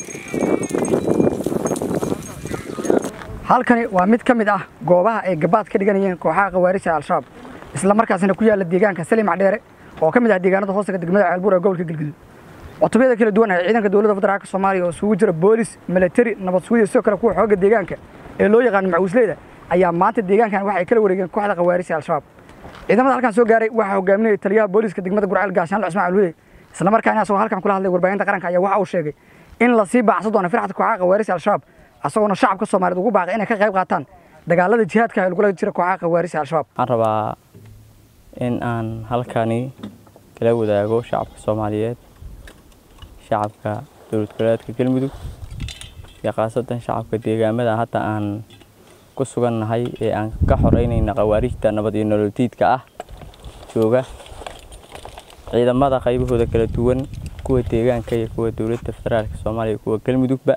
halkani waa mid ka mid ah goobaha ay gabaad ka dhiganayeen kooxaha khawaarija al-shabaab isla markaasina ku yaalla deegaanka salim macdheere oo ka mid ah deegaanada hoostaga degmada ceelbuur ee gobolka galguduud cutubiyada kala duwan ee ciidanka dowladda federaalka soomaaliya oo isugu jira boolis milatari nabad sugiya sidoo kale kuwa xoogga deegaanka ee loo yaqaano macuusleyda ayaa maanta deegaankan waxay kala wareegeen kooxda khawaarija al-shabaab ciidamada halkan soo gaaray waxaa hogaaminaya taliyaha booliska degmada gurceel gaashaanle cusmaan alhude isla markaana asagoo halkan kula hadlay warbaahinta qaranka ayaa waxa uu sheegay in lasii baacsan doono firxadka kooxaha khawaarija al-shabaab asagoona shacabka soomaaliyeed ugu baaqay inay ka qayb qaataan dagaalada jihaadka ee lagula jira kooxaha khawaarija al-shabaab waxaan rabaa in aan halkani kala wadaago shacabka soomaaliyeed shacabka dowlad goboleedka galmudug iyo khaasatan shacabka deegaamada hadda aan ku sugannahay ee aan ka xoreynayna khawaarijta nabad iyo nololtiidka ah jooga ciidamada qaybahooda kala duwan kuwa deegaanka iyo kuwa dowladda federaalka soomaaliya kuwa galmudugba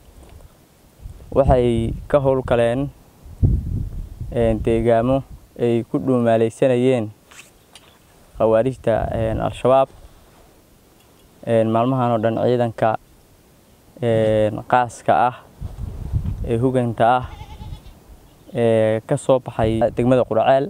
waxay ka howlgaleen deegaamo ay ku dhuumaaleysanayeen khawaarijta al-shabaab maalmahan oo dhan ciidanka qaaska ah ee huganta ah ee ka soo baxay degmada qurceel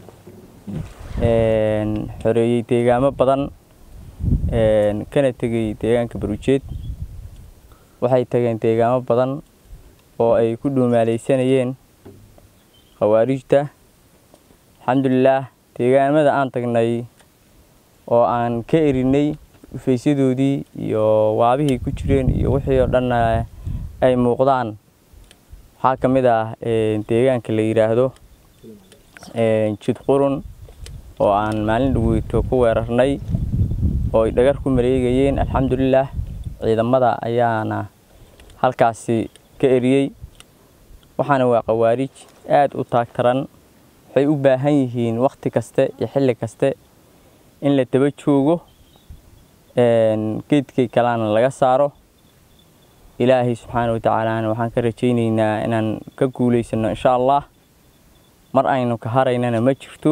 xoreeyey deegaamo badan kana tegey deegaanka barujeed waxay tageen deegaamo badan oo ay ku dhuumaaleysanayeen khawaarijta alxamdulilaah deegaamada aan tagnay oo aan ka erinay ufeysyadoodii iyo waabihii ku jireen iyo wixii oo dhanna ay muuqdaan waxaa ka mid ah deegaanka la yidhaahdo jidqurun oo aan maalin dhaweyto ku weerarnay oo ay dhagar ku maleegayeen alxamdulilaah ciidamada ayaana halkaasi ka eriyey waxaana waa khawaarij aada u taagtaran waxay u baahan yihiin wakhti kaste iyo xilli kaste in la daba joogo geedkay kalena laga saaro ilaahay subxaana wa tacaalana waxaan ka rajaynaynaa inaan ka guulaysano insha allah mar aynu ka haraynana ma jirto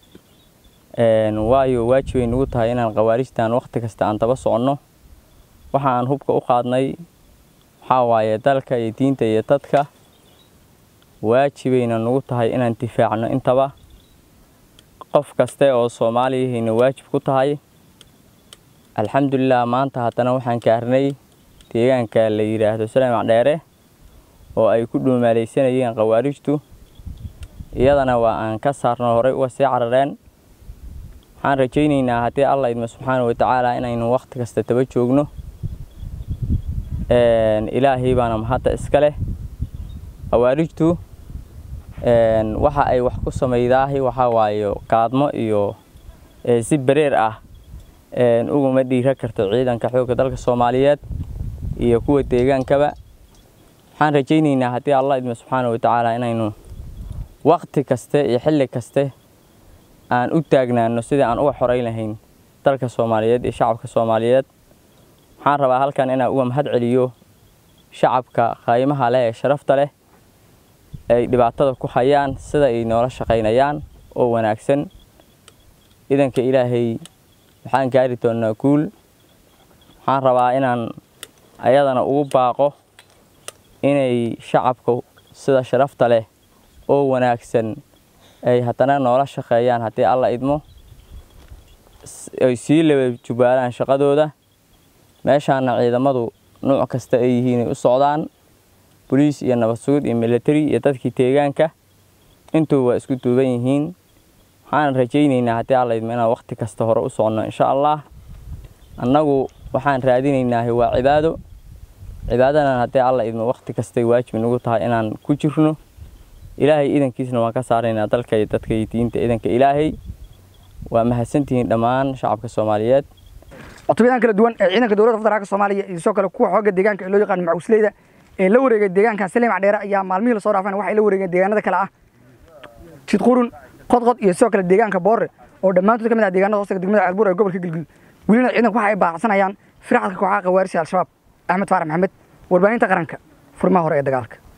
waayo waajibay nagu tahay inaan khawaarijtan wakhti kasta aan daba soconno waxa aan hubka u qaadnay waxaa waaye dalka iyo diinta iyo dadka waajibayna nagu tahay inaan difaacno intaba qof kaste oo soomaaliyahayna waajib ku tahay alxamdulilah maanta haddana waxaan gaarnay deegaanka la yidhaahdo salamac dheere oo ay ku dhuumaaleysanayeen khawaarijtu iyadana waa aan ka saarno horey uga sii carareen waxaan rajaynaynaa haddii allah idmo subxaana wa tacaala inaynu wakhti kasta daba joogno ilaahay baana mahadda iska leh khawaarijtu waxa ay wax ku samaydaahi waxaa waaye qaadmo iyo si bereer ah uguma dhiira karto ciidanka xoogga dalka soomaaliyeed iyo kuwa deegaankaba waxaan rajaynaynaa haddii allah idmo subxaana wa tacaala inaynu wakhti kaste iyo xilli kaste aan u taagnaano sidii aan uga xoreyn lahayn dalka soomaaliyeed iyo shacabka soomaaliyeed waxaan rabaa halkan inaan uga mahad celiyo shacabka qaymaha leh ee sharafta leh ay dhibaatada ku hayaan sida ay noola shaqaynayaan oo wanaagsan idanka ilaahay waxaan gaari doonaa guul waxaan rabaa inaan ayadana ugu baaqo inay shacabka sida sharafta leh oo wanaagsan ay haddana noola shaqeeyaan haddii alla idmo ay sii laba jubaalaan shaqadooda meeshaana ciidamadu nuuc kasta ay yihiinay u socdaan boliis iyo nabad sugid iyo milatari iyo dadkii deegaanka intuu waa isku duuban yihiin waxaan rajaynaynaa haddii alla idmo inaan wakhti kasta hore u soconno insha allah annagu waxaan raadinaynaahi waa cibaado cibaadadan haddii alla idmo wakhti kastay waajib nagu tahay inaan ku jirno ilaahay idankiisna waan ka saaraynaa dalka iyo dadka iyo diinta idanka ilaahay waa mahadsantihiin dhammaan shacabka soomaaliyeed cutubyadan kala duwan ee ciidanka dowladda federaalka soomaaliya iyo sidoo kale kuwa xoogga deegaanka ee loo yaqaano macuusleyda ee la wareegay deegaanka salim cadheere ayaa maalmihii lasoo dhaafeen waxay la wareegeen deegaanada kale ah jidqurun qodqod iyo sidoo kale deegaanka boore oo dhammaantood ka mid ah deegaanada hoostaga degmada ceelbuur ee gobolka galguduud welina ciidanku waxa ay baacsanayaan firxadka kooxaha khawaarija al-shabaab axmed faarax maxamed warbaahinta qaranka furmaha hore ee dagaalka